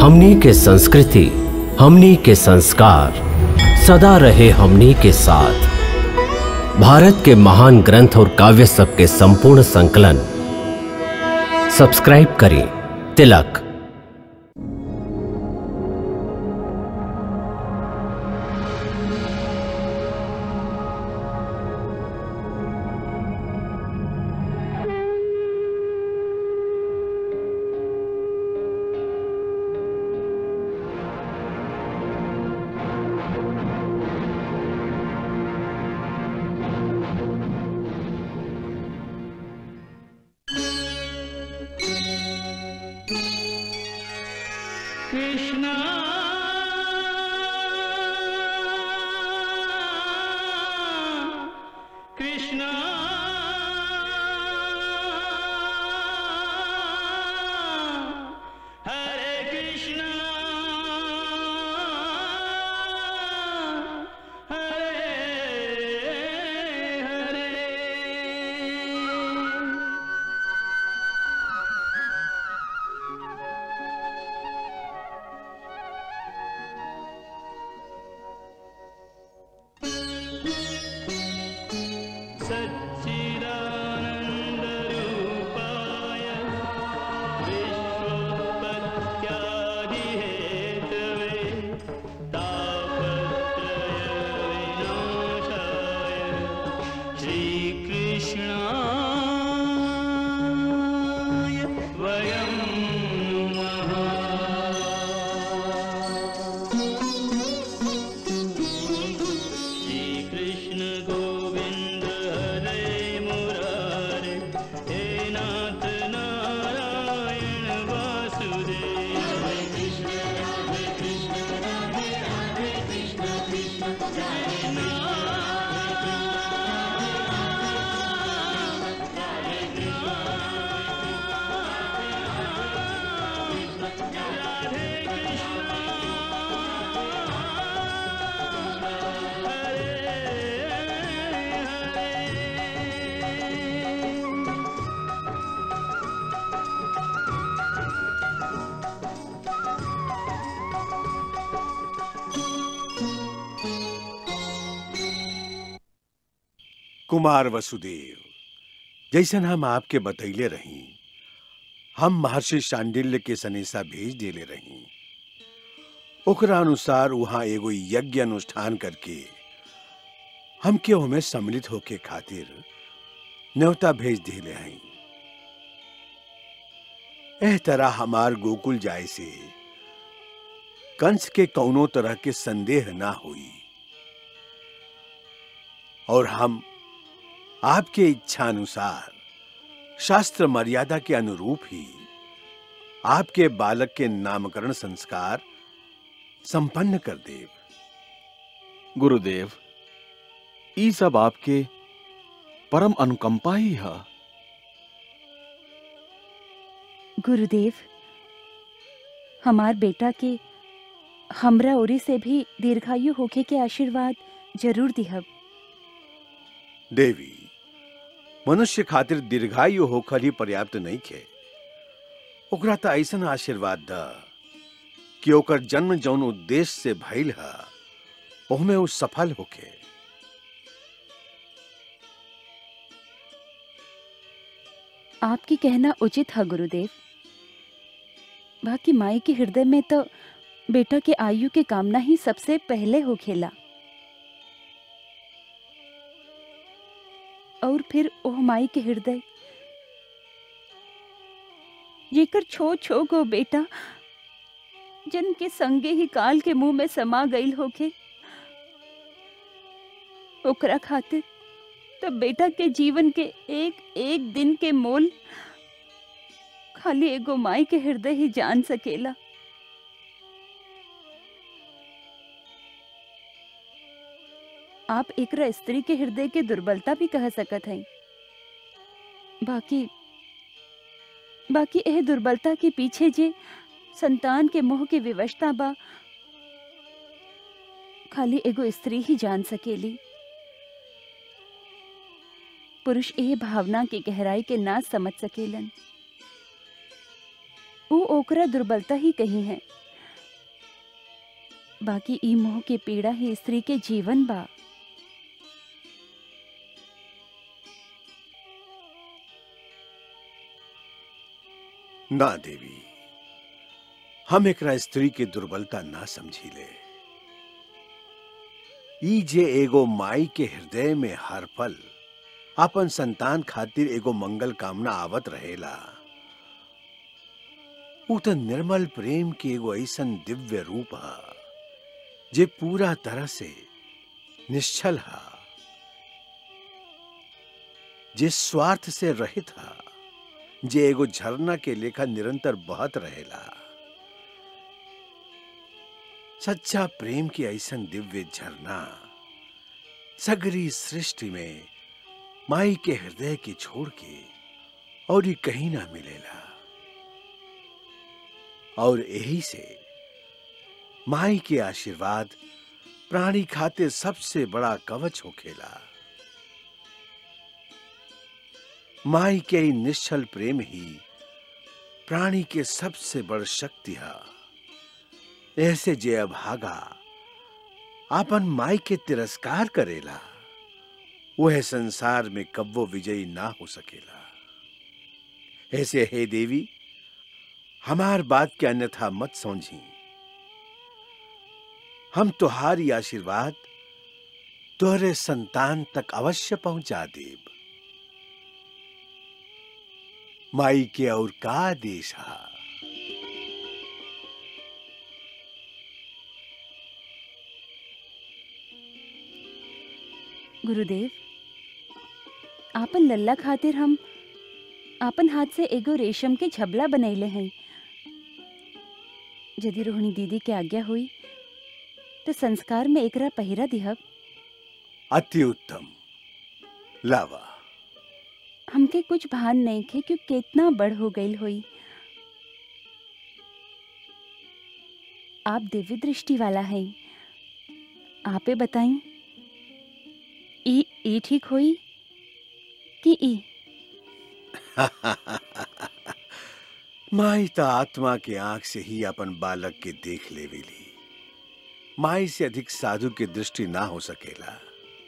हमनी के संस्कृति हमनी के संस्कार सदा रहे हमनी के साथ भारत के महान ग्रंथ और काव्य सब के संपूर्ण संकलन सब्सक्राइब करें तिलक कृष्णा कृष्णा हरे कृष्णा हरे हरे सच्चिदानन्दरूपाय विश्वोत्पत्त्यादिहेतवे तापत्रयविनाशाय श्रीकृष्णाय वयं श्रीकृष्ण गोविन्द हरे मुरारे हे नाथ नारायण वासुदेव हरे कृष्ण हरे कृष्ण राधे राधे कृष्ण कृष्ण कृष्ण राधे कुमार वसुदेव जैसन हम आपके बतैले रही हम महर्षि शांडिल्य के सनेसा भेज देले रही ओकरा अनुसार वहां एगो यज्ञ अनुष्ठान करके हमके ओमे सम्मिलित होके खातिर न्योता भेज देले हई एह तरह हमार गोकुल जाए से कंस के कौनो तरह के संदेह ना हुई और हम आपके इच्छा अनुसार शास्त्र मर्यादा के अनुरूप ही आपके बालक के नामकरण संस्कार संपन्न कर देव गुरुदेव ई सब आपके परम अनुकंपा ही है गुरुदेव हमार बेटा के हमरा ओरी से भी दीर्घायु होखे के आशीर्वाद जरूर दिहब देवी मनुष्य खातिर दीर्घायु होकर ही पर्याप्त नहीं खे ओकरा त ऐसन आशीर्वाद द कि ओकर जन्म जौन उद्देश्य से भइल है ओहमे उ सफल होके आपकी कहना उचित है गुरुदेव बाकी माई के हृदय में तो बेटा के आयु के कामना ही सबसे पहले हो खेला और फिर ओह माई के हृदय जेकर छो छो गो बेटा जन के संगे ही काल के मुंह में समा गईल होके ओकरा खातिर तो बेटा के जीवन के एक एक दिन के मोल खाली एगो माई के हृदय ही जान सकेला आप एकरा स्त्री के हृदय के दुर्बलता भी कह सकत हैं बाकी बाकी एह दुर्बलता के पीछे जे संतान के मोह के विवशता बा खाली एगो स्त्री ही जान सकेली पुरुष एह भावना के गहराई के ना समझ सकेलन ऊ ओकरा दुर्बलता ही कही है बाकी ई मोह के पीड़ा ही स्त्री के जीवन बा ना देवी हम एकरा स्त्री के दुर्बलता ना समझीले ई जे एगो माई के हृदय में हर पल अपन संतान खातिर एगो मंगल कामना आवत रहेला ऊ त निर्मल प्रेम के एगो ऐसन दिव्य रूप हा जे पूरा तरह से निश्चल हा जे स्वार्थ से रहित हा जे एगो झरना के लेखा निरंतर बहत रहेला सच्चा प्रेम की ऐसन दिव्य झरना सगरी सृष्टि में माई के हृदय के छोड़ के और ये कहीं ना मिलेला और यही से माई के आशीर्वाद प्राणी खातिर सबसे बड़ा कवच होखेला माई के ई निश्चल प्रेम ही प्राणी के सबसे बड़ शक्ति है ऐसे जे अभागा आपन माई के तिरस्कार करेला वह संसार में कब्बो विजयी ना हो सकेला ऐसे हे देवी हमार बात के अन्यथा मत समझी हम तुहारी आशीर्वाद तोहरे संतान तक अवश्य पहुंचा देब माई के और का आदेश हा गुरुदेव आपन लल्ला खातिर हम आपन हाथ से एगो रेशम के झबला बनैले हैं यदि रोहिणी दीदी के आज्ञा हुई तो संस्कार में एकरा पहिरा दिहब अति उत्तम लावा हमके कुछ भान नहीं खे कि कितना बड़ हो गई हुई आप दिव्य दृष्टि वाला है आपे बताई ई ई ठीक हुई कि ई माई त आत्मा के आंख से ही अपन बालक के देख लेवेली माई से अधिक साधु के दृष्टि ना हो सकेला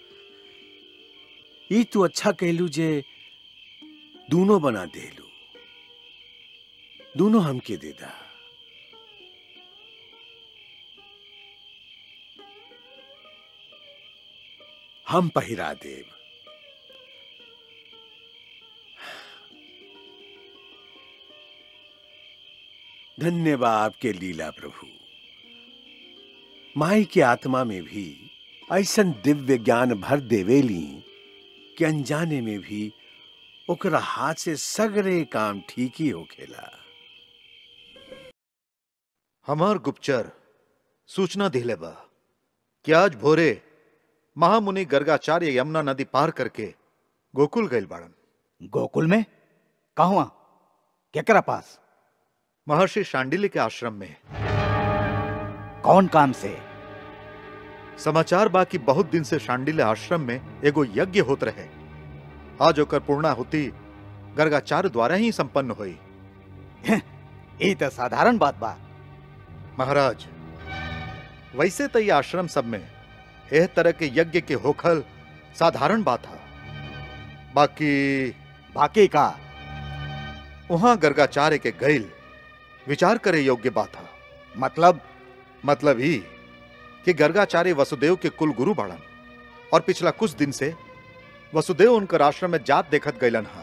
ई तू अच्छा कहलू जे दोनों बना देलू दोनों हमके दे दा हम पहिरा देव धन्यवाद आपके लीला प्रभु माई के आत्मा में भी ऐसन दिव्य ज्ञान भर देवेली कि अनजाने में भी ओकरा हाथ से सगरे काम ठीक ही होखेला हमार गुप्तचर सूचना दिले बा कि आज भोरे महामुनि गर्गाचार्य यमुना नदी पार करके गोकुल गइल बाड़न गोकुल में कहवा केकरा पास महर्षि शांडिल्य के आश्रम में कौन काम से समाचार बा कि बहुत दिन से शांडिल्य आश्रम में एगो यज्ञ होत रहे आज ओकर पूर्णाहुति गर्गाचार्य द्वारा ही संपन्न हुई ई तो साधारण बात बा महाराज वैसे तो ये आश्रम सब में एह तरह के यज्ञ के होखल साधारण बात है बाकी बाकी का वहां गर्गाचार्य के गैल विचार करे योग्य बात है मतलब मतलब ही कि गर्गाचार्य वसुदेव के कुल गुरु बाड़न और पिछला कुछ दिन से वसुदेव उनकर आश्रम में जात देखत गैलन हा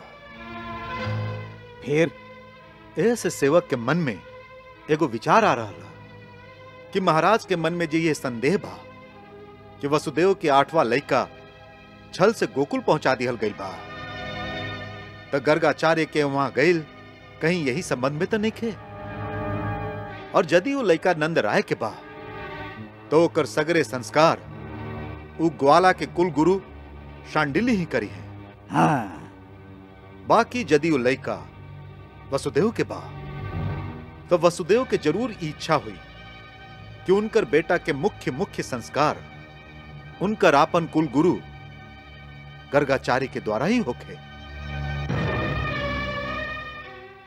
फिर ऐसे सेवक के मन में एगो विचार आ रहा ला कि महाराज के मन में जो ये संदेह बा कि वसुदेव के आठवां लड़का छल से गोकुल पहुंचा दिहल गई बा तो गर्गाचार्य के वहां गईल कहीं यही संबंध में तो नहीं खे और यदि वो लड़का नंद राय के बा तो ओकर सगरे संस्कार उ ग्वाला के कुल गुरु शांडिल्य ही करी है हाँ बाकी यदि वो लड़का वसुदेव के बा तो वसुदेव के जरूर ई इच्छा हुई कि उनकर बेटा के मुख्य मुख्य संस्कार उनकर आपन कुल गुरु गर्गाचार्य के द्वारा ही होखे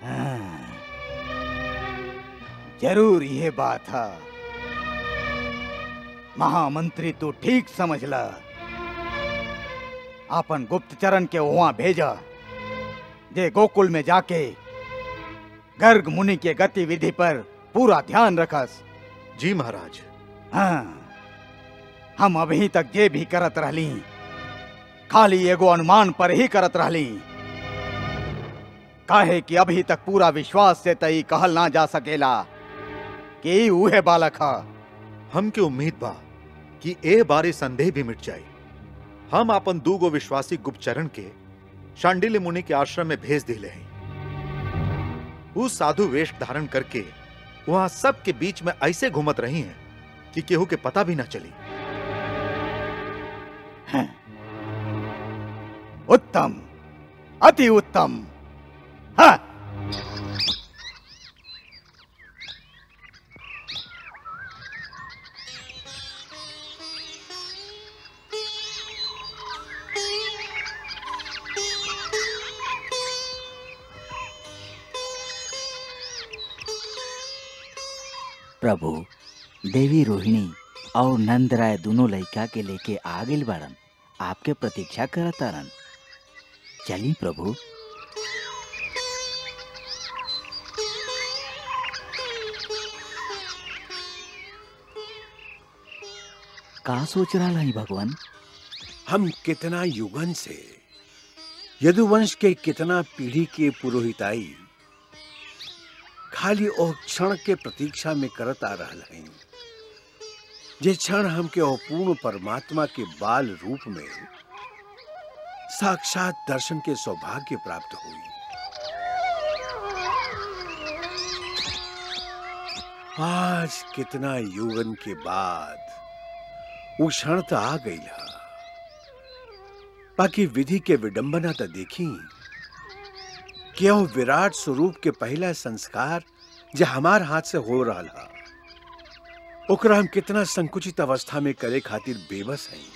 हाँ। जरूर ये बात है महामंत्री तू ठीक समझ ल आपन गुप्तचरण के वहां भेजा जे गोकुल में जाके गर्ग मुनि के गतिविधि पर पूरा ध्यान रखस जी महाराज हाँ हम अभी तक जे भी करत रहली खाली एगो अनुमान पर ही करत रहली काहे कि अभी तक पूरा विश्वास से तई कहल ना जा सकेला कि ई उहे बालक ह हमके उम्मीद बा कि ए बारे संदेह भी मिट जाए हम अपन दूगो विश्वासी गुप्तचरण के शांडिल्य मुनि के आश्रम में भेज दिले हैं उस साधु वेश धारण करके वहां सबके बीच में ऐसे घूमत रही हैं कि केहू के पता भी ना चली उत्तम अति उत्तम हाँ प्रभु देवी रोहिणी और नंद राय दोनों लड़का के लेके आ गइल बाड़न आपके प्रतीक्षा करतारन चली प्रभु का सोच रहा है भगवान हम कितना युगन से यदुवंश के कितना पीढ़ी के पुरोहिताई खाली ओ क्षण के प्रतीक्षा में करत आ रहल हैं जे क्षण हमके ओ पूर्ण परमात्मा के बाल रूप में साक्षात दर्शन के सौभाग्य प्राप्त हुई आज कितना युगन के बाद वो क्षण तो आ गई हा बाकी विधि के विडंबना तो देखी कि वो विराट स्वरूप के पहला संस्कार जो हमार हाथ से हो रहा हा ओकरा हम कितना संकुचित अवस्था में करे खातिर बेबस हैं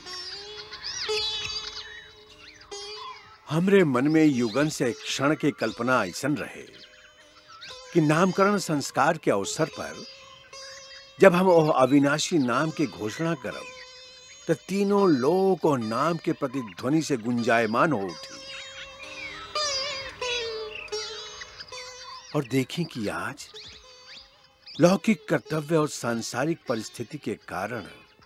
हमरे मन में युगन से एक क्षण के कल्पना ऐसन रहे कि नामकरण संस्कार के अवसर पर जब हम ओह अविनाशी नाम के घोषणा करब तो तीनों लोक और नाम के प्रतिध्वनि से गुंजायमान हो उठी और देखें कि आज लौकिक कर्तव्य और सांसारिक परिस्थिति के कारण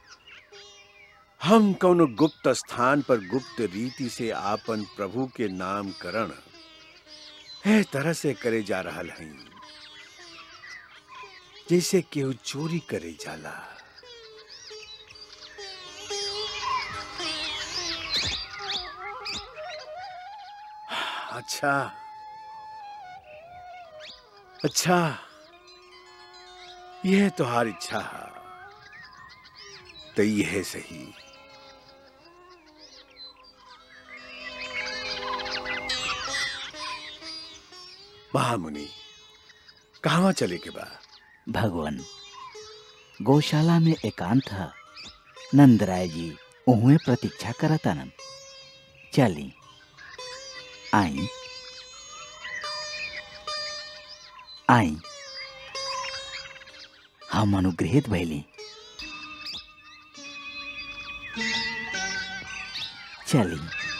हम कौन गुप्त स्थान पर गुप्त रीति से आपन प्रभु के नामकरण है तरह से करे जा रहा हैं जैसे केहू चोरी करे जाला अच्छा अच्छा यह तुम्हारी इच्छा है तो यह सही महामुनि कहाँ चले के बा भगवान गौशाला में एकांत है नंदराय जी उहुए प्रतीक्षा करतानन चली आई आई हम अनुग्रहित भैली चली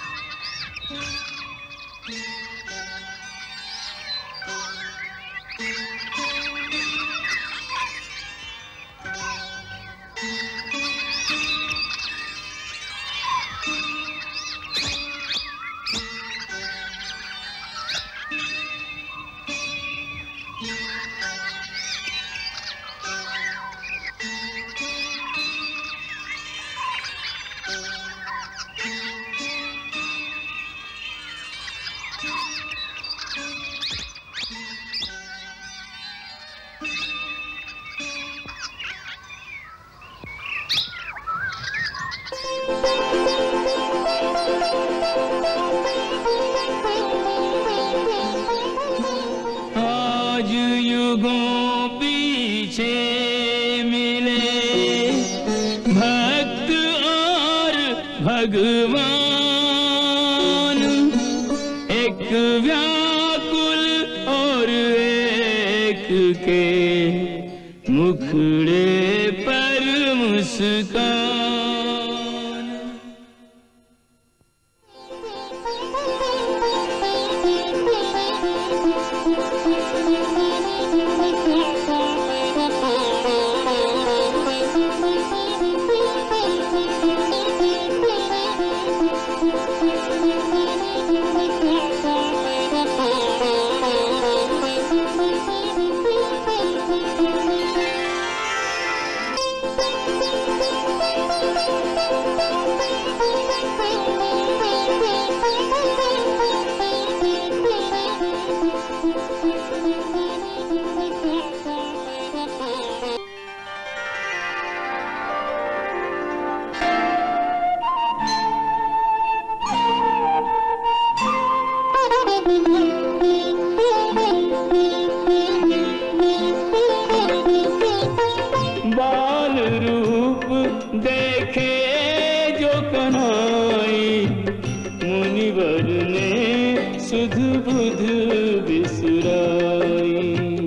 आज युगों पीछे मिले भक्त और भगवान एक व्याकुल और एक के मुखड़े पर मुस्कान बाल रूप देखे जो कनाई मुनिवर ने सुध बुध बिसराई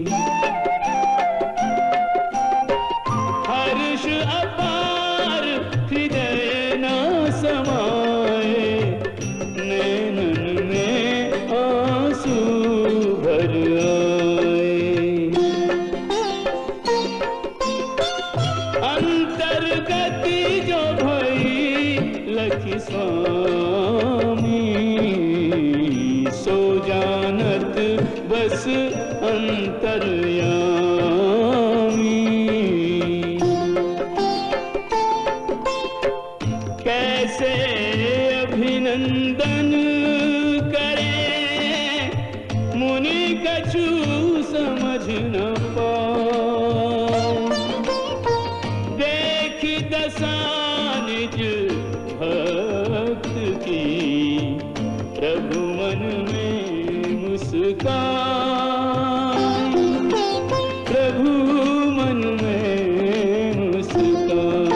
हर्ष अपार हृदय न समाए नैनन में आंसू भर आए अंतर्गति जो भई लखी स्वामी सो जानत बस अंतर्यामी कैसे अभिनंदन करें मुनि कछु समझ न पाओ देख दशा निज भक्त की प्रभु मन में मुस्कान प्रभु मन में मुस्कान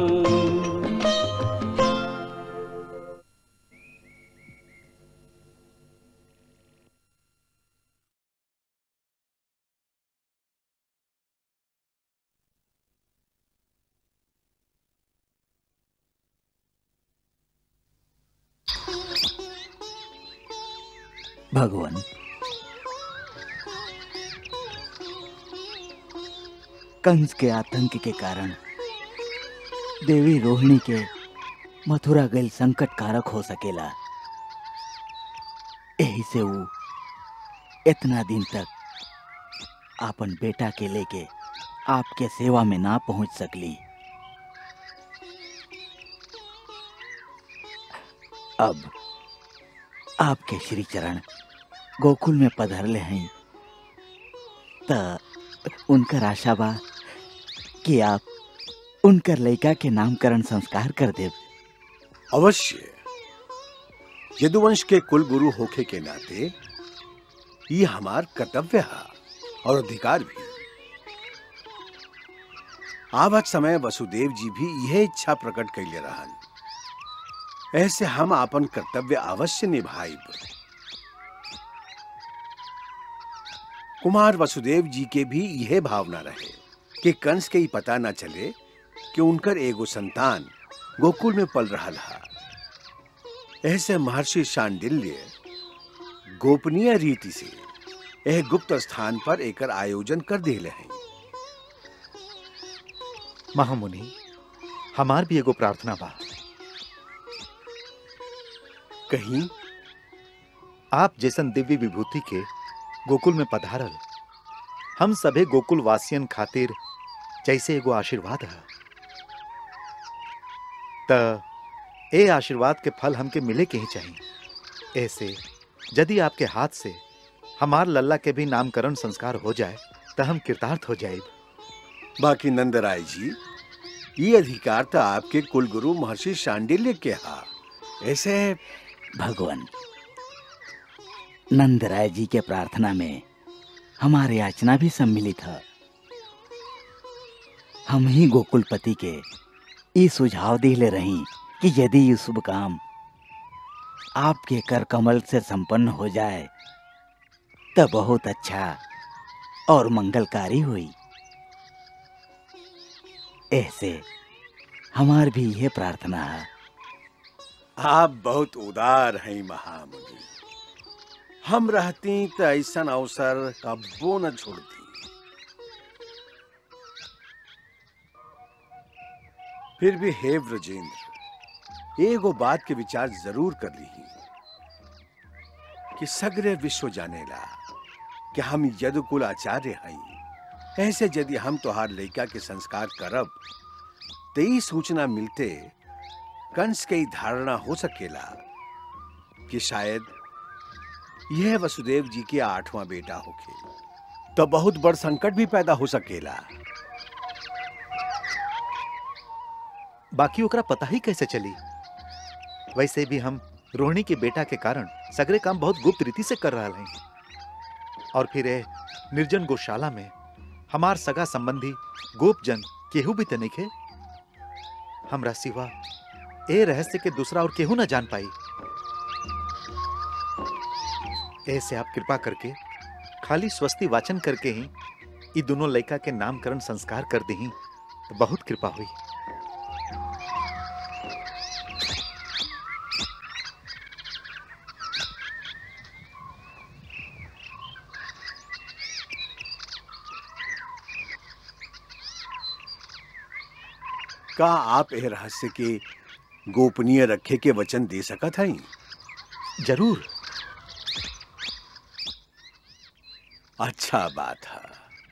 भगवान कंस के आतंक के कारण देवी रोहिणी के मथुरा गैल संकट कारक हो सकेला यही से वो इतना दिन तक अपन बेटा के लेके आपके सेवा में ना पहुंच सकली अब आपके श्री चरण गोकुल में पधरले हैं त उनकर आशा बा कि आप उनकर लड़का के नामकरण संस्कार कर देव अवश्य यदुवंश के कुल गुरु होखे के नाते ये हमार कर्तव्य है और अधिकार भी आवत समय वसुदेव जी भी यह इच्छा प्रकट कैले रहन ऐसे हम अपन कर्तव्य अवश्य निभाइब कुमार वसुदेव जी के भी यह भावना रहे कि कंस के ही पता न चले कि उनकर एगो संतान गोकुल में पल रहा था ऐसे महर्षि शांडिल्य गोपनीय रीति से यह गुप्त स्थान पर एकर आयोजन कर दिले हैं महामुनि हमार भी एगो प्रार्थना बा कहीं आप जैसन दिव्य विभूति के गोकुल में पधारल हम सभे गोकुल वासियन खातिर जैसे एगो आशीर्वाद है त ए आशीर्वाद के फल हमके मिले के ही चाहिए ऐसे यदि आपके हाथ से हमार लल्ला के भी नामकरण संस्कार हो जाए तो हम कृतार्थ हो जाए बाकी नंदराय जी ये अधिकार तो आपके कुलगुरु महर्षि शांडिल्य के हा ऐसे भगवान नंद राय जी के प्रार्थना में हमारे याचना भी सम्मिलित है हम ही गोकुलपति के ये सुझाव दिले रही कि यदि ये शुभ काम आपके कर कमल से संपन्न हो जाए तो बहुत अच्छा और मंगलकारी हुई ऐसे हमार भी यह प्रार्थना है आप बहुत उदार हैं महामुनि हम रहती तो ऐसा अवसर कब्बो न छोड़ती फिर भी हे ब्रजेंद्र एगो बात के विचार जरूर कर ली कि सगरे विश्व जानेला कि हम यदुकुल आचार्य हई ऐसे यदि हम तोहार लड़का के संस्कार करब तो ई सूचना मिलते कंस के ई धारणा हो सकेला कि शायद यह वसुदेव जी के आठवां बेटा होके तो बहुत बड़ संकट भी पैदा हो सकेला बाकी ओकरा पता ही कैसे चली वैसे भी हम रोहिणी के बेटा के कारण सगरे काम बहुत गुप्त रीति से कर रहा हैं और फिर ए निर्जन गौशाला में हमार सगा संबंधी गोपजन केहू भी तनिक है हमरा सिवा ए रहस्य के दूसरा और केहू ना जान पाई ऐसे आप कृपा करके खाली स्वस्ति वाचन करके ही ई दोनों लड़का के नामकरण संस्कार कर दी तो बहुत कृपा हुई का आप यह रहस्य के गोपनीय रखे के वचन दे सकत हई जरूर अच्छा बात है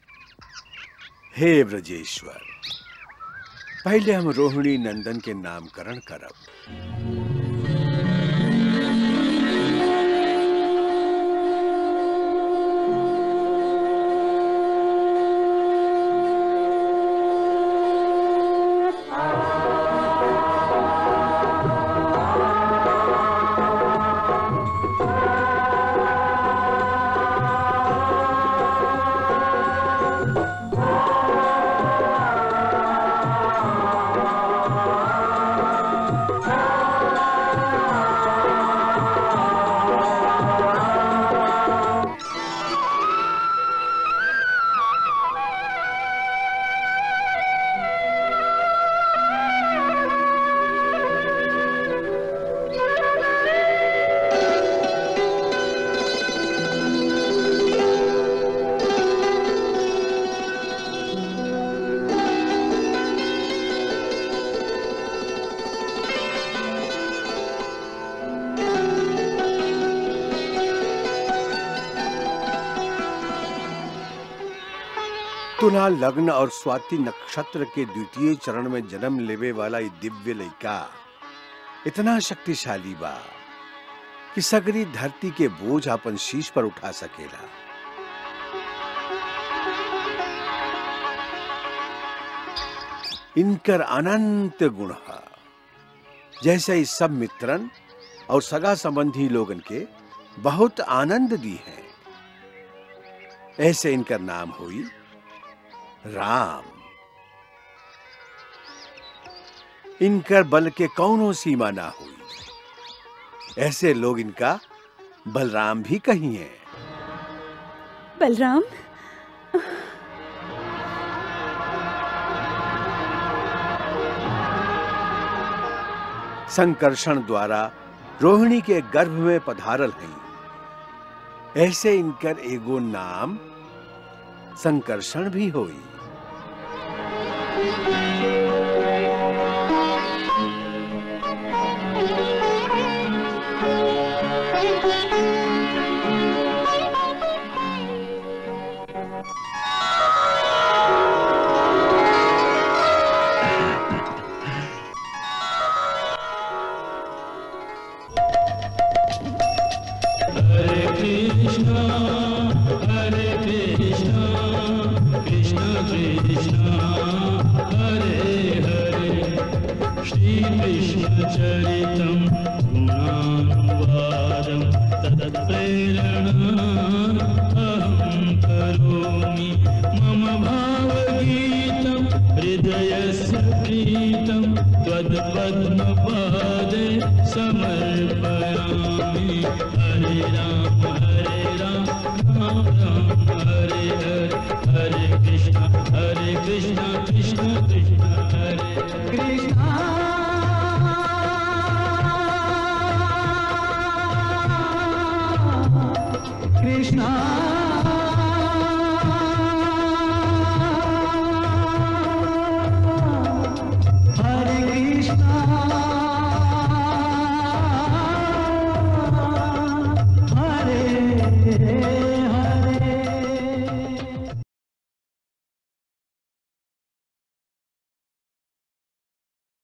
हे ब्रजेश्वर पहले हम रोहिणी नंदन के नामकरण करब तुला लग्न और स्वाति नक्षत्र के द्वितीय चरण में जन्म लेवे वाला ये दिव्य लड़का इतना शक्तिशाली बा कि सगरी धरती के बोझ अपन शीश पर उठा सकेला इनकर अनंत गुण है जैसे इस सब मित्रन और सगा संबंधी लोगन के बहुत आनंद दी है ऐसे इनका नाम हुई राम इनकर बल के कौनो सीमा ना हुई ऐसे लोग इनका बलराम भी कही है बलराम संकर्षण द्वारा रोहिणी के गर्भ में पधारल है ऐसे इनकर एगो नाम संकर्षण भी होई हरे कृष्णा हरे कृष्णा कृष्ण कृष्णा हरे हरे श्री कृष्ण चरितम गुणानुवादम तत्प्रेरणा अहं करोमि मम भावगीतं हृदयस्य प्रीतं त्वत्पद्मपादे समर्पयामि हरे राम हरे राम राम राम हरे हरे हरे कृष्ण हरे कृष्ण कृष्ण कृष्ण कृष्णा